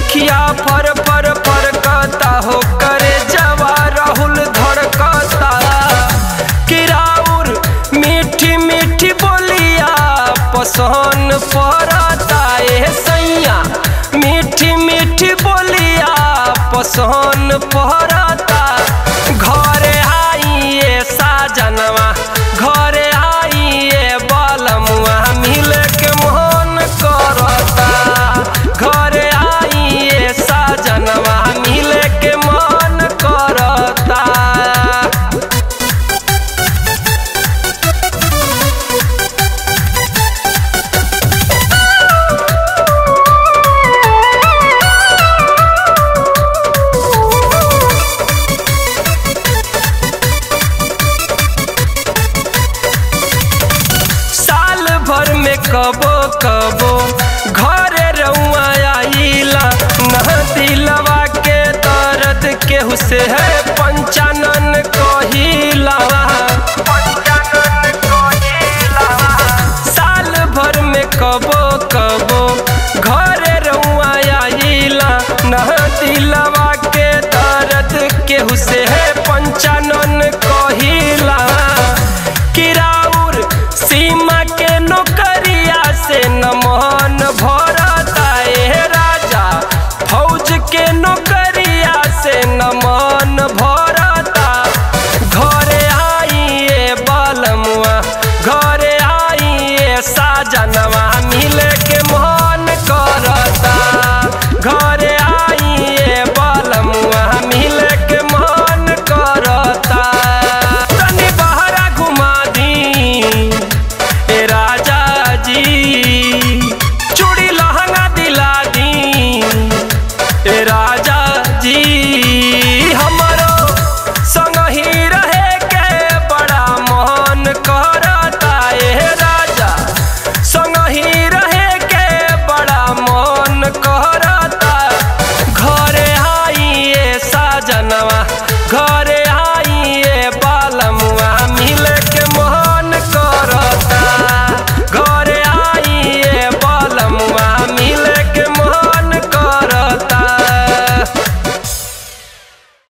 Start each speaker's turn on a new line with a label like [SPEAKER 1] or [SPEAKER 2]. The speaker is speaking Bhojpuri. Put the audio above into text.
[SPEAKER 1] अखिया फर फर फरकता हो करे जवा राहुल धड़कता किराउर मीठी मीठी बोलिया पसंद पड़ता ए सैया मीठी मीठी बोलिया पसंद पड़ता घरे आइए साजनवा घरे आइए बलमुआ मिल के मोहन करता घरे आइए साजनवा मिल के मन करता साल भर में कबो कबो घरे रउआ आइला न दिलवा के दर्द केहू से है पंचानन कहिला साल भर में कबो कबो घरे रउआ आइला न दिलवा के दर्द केहू से है पंचानन कहिला किराउर सीमा के नौकरिया से न मन भरता ए राजा फौज के नौकरिया से न मन भरता घरे आइए बलमुआ घरे आइए साजनवा मिले के मन करता घरे आइए बलमुआ मिले के मन करता तनी बहरा घुमा दी ए राजा जी चूड़ी लहंगा दिला दी ए राजा जी हमरो संग ही रहे के बड़ा मन करता ए राजा संग ही रहे के बड़ा मन करता घरे आइए साजनवा घर